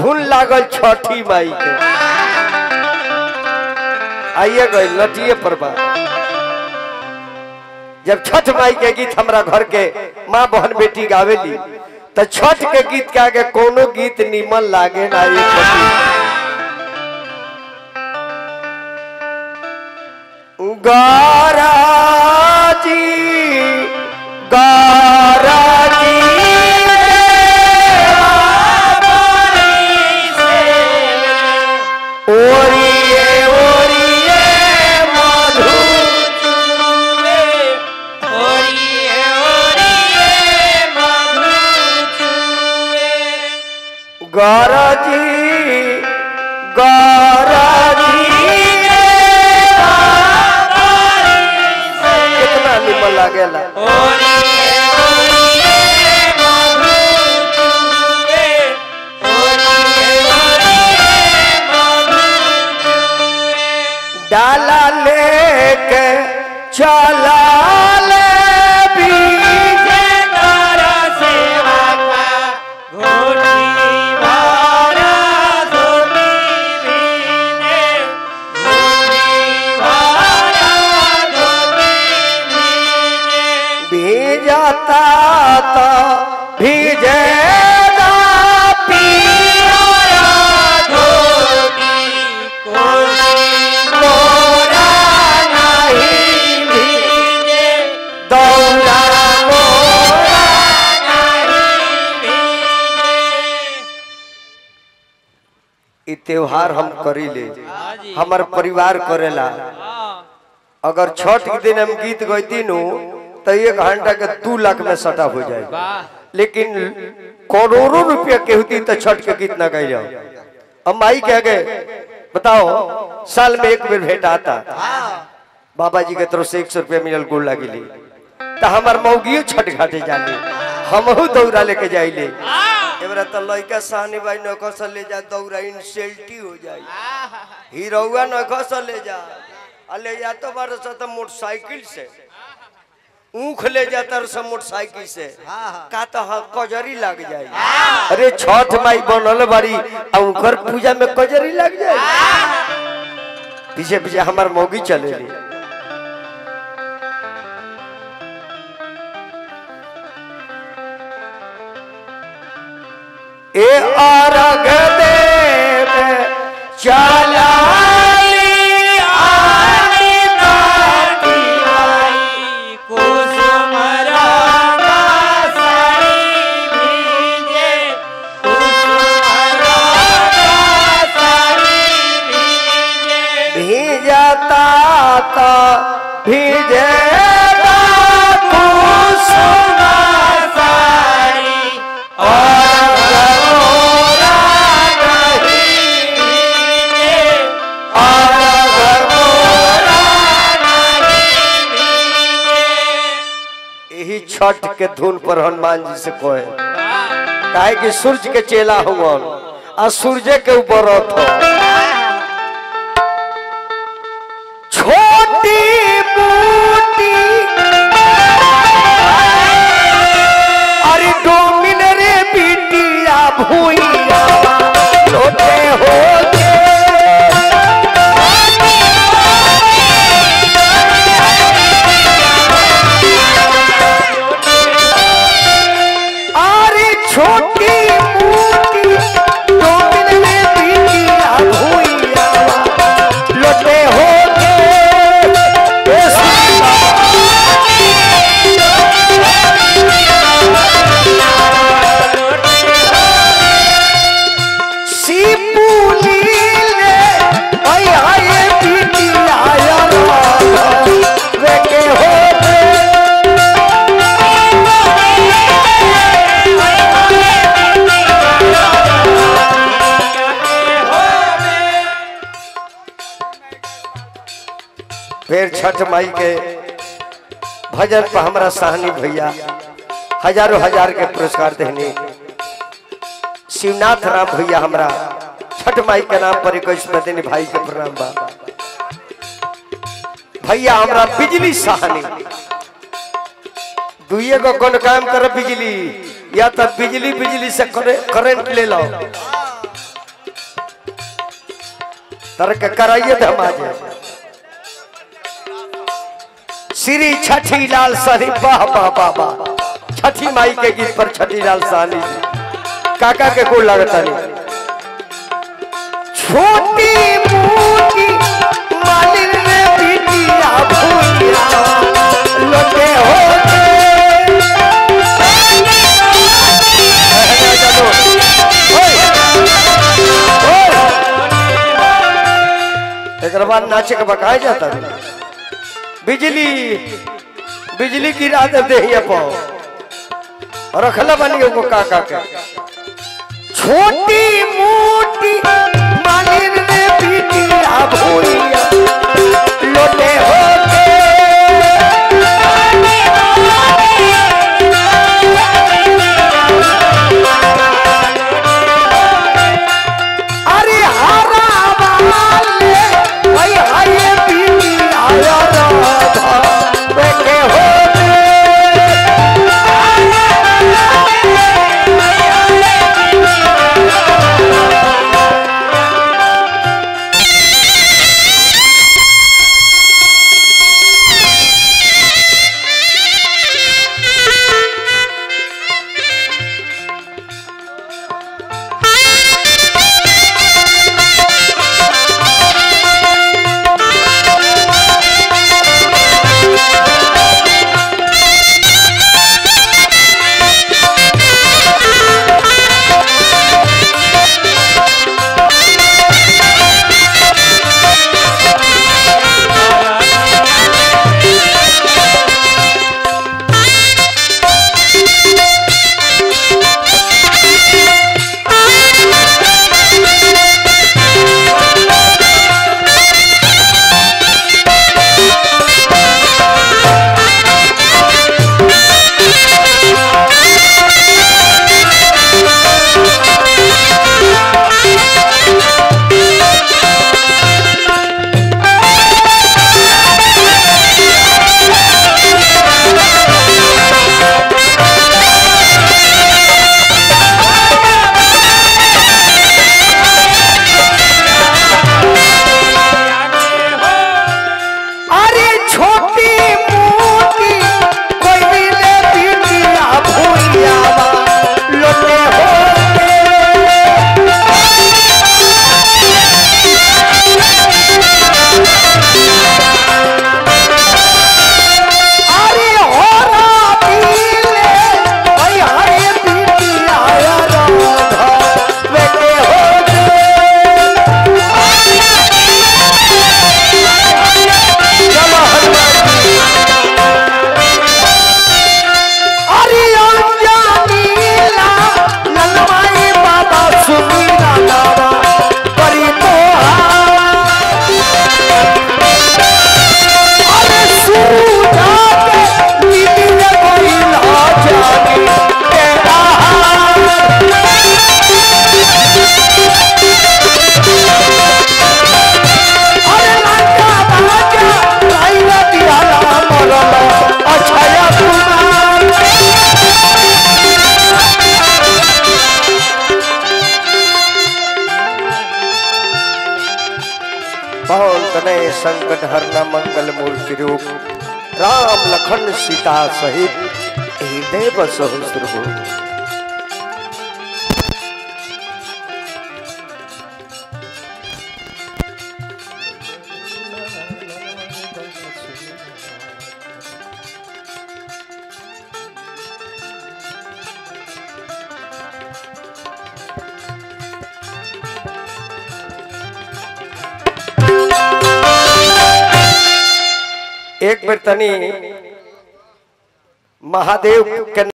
धुन लागल छठी माई के आइए गए लटिए पर बा जब छठ माई के गीत हमरा घर के माँ बहन बेटी गावेली तो छठ के गीत के आगे कोनो गीत निमन लागे ना ये छठी गाराजी गाराजी ओरिए ओरिए मधु गाराजी गाराजी कितना निमन लागेला डाला लेके चला ले बीजे भीजता तो भीजेगा पिया मोरा नहीं भीजे दौड़ा मोरा ई त्योहार हम करी ले हमार परिवार करेला अगर छठ के दिन हम गीत गईती नु तो एक घंटा के दू लाख में सटा हो जाए लेकिन करोड़ों रुपया के होती तो छठ के गीत ना गई जाओ हम माई कह गए बताओ साल में एक बेर भेंट आता बाबा जी के तरफ से एक सौ रुपया मिलल गोल लगी तो हमार मौगियो छठ घाटे जाने हमहू दौरा लेके जाइले एबरा तो लइका सानी भाई नखो से ले जा दौरा इंसल्टी हो जाई हीरोवा नखो से ले जा आ ले जा तो बार से तो मोटरसाइकिल से ऊख ले जाता रह मोटरसाइकिल से का तो हाँ कजरी लग जाए अरे छठ माई बनल बारी आ उनकर पूजा में कजरी लग जाए पीछे पीछे हमार मौगी चले ली ए अर्घ देव चला आनी बाटी भीजता तो भीजेगा कुसुमा साड़ी और गरोरा नहीं भीजे, और गरोरा यही छठ के धुन पर हनुमान जी से कहे काहे कि सूर्य के चेला हुआ आ सूर्य के ऊपर रथ हो छोटी बूटी अरे डोमिन रे बिटिया भूइया लोटे हो अरे छोटी बूटी डोमिन रे बिटिया भूइया लोटे हो फिर छठ माई के भजन पर हमारा सहनी भैया हजारों हजार के पुरस्कार देने शिवनाथ राम भैया हमरा छठ माई के नाम पर इक्कीस में देने भाई के प्रणाम बा भैया हमरा बिजली सहनी दुइये को कौन काम कर बिजली या तो बिजली बिजली से करे- करंट ले लो तरक कराइए तो हम आ जाए श्री छठी लाल सहनी वाह वाह वाह वाह छठी माई के गीत पर छठी लाल सहनी जी काका के को लगता नहीं छोटी मोटी मालिन रे बिटिया भूलिया लोटे होते एक बाद नाचे के बकाया जाता है बिजली बिजली गिरा दे देहिया पाओ रखला बनी को काका के छोटी मोटी मालिन ने बिटिया भूलिया लोटे होते अरे हरा वाले भाई हाय बिटिया राधा बेटे होते अरे छोटी मोटी कोई मिले बिटिया भूलिया लोटे होते अरे होरा पीले भाई हाय बिटिया राधा बेटे होते चलो हनुमान जी अरे अंजानीला ललवाई बाबा सुनीला लावा परी अरे सूजा के नीति ने कोई ला जानी तेरा अरे लंका बाजा लाइला दियाला मरला अछया कुमार बहुत तने संकट हरना मंगल मूर्ति रूप राम लखन सीता सहित हृदय बसहु सुरभु एक बेर तनी महादेव के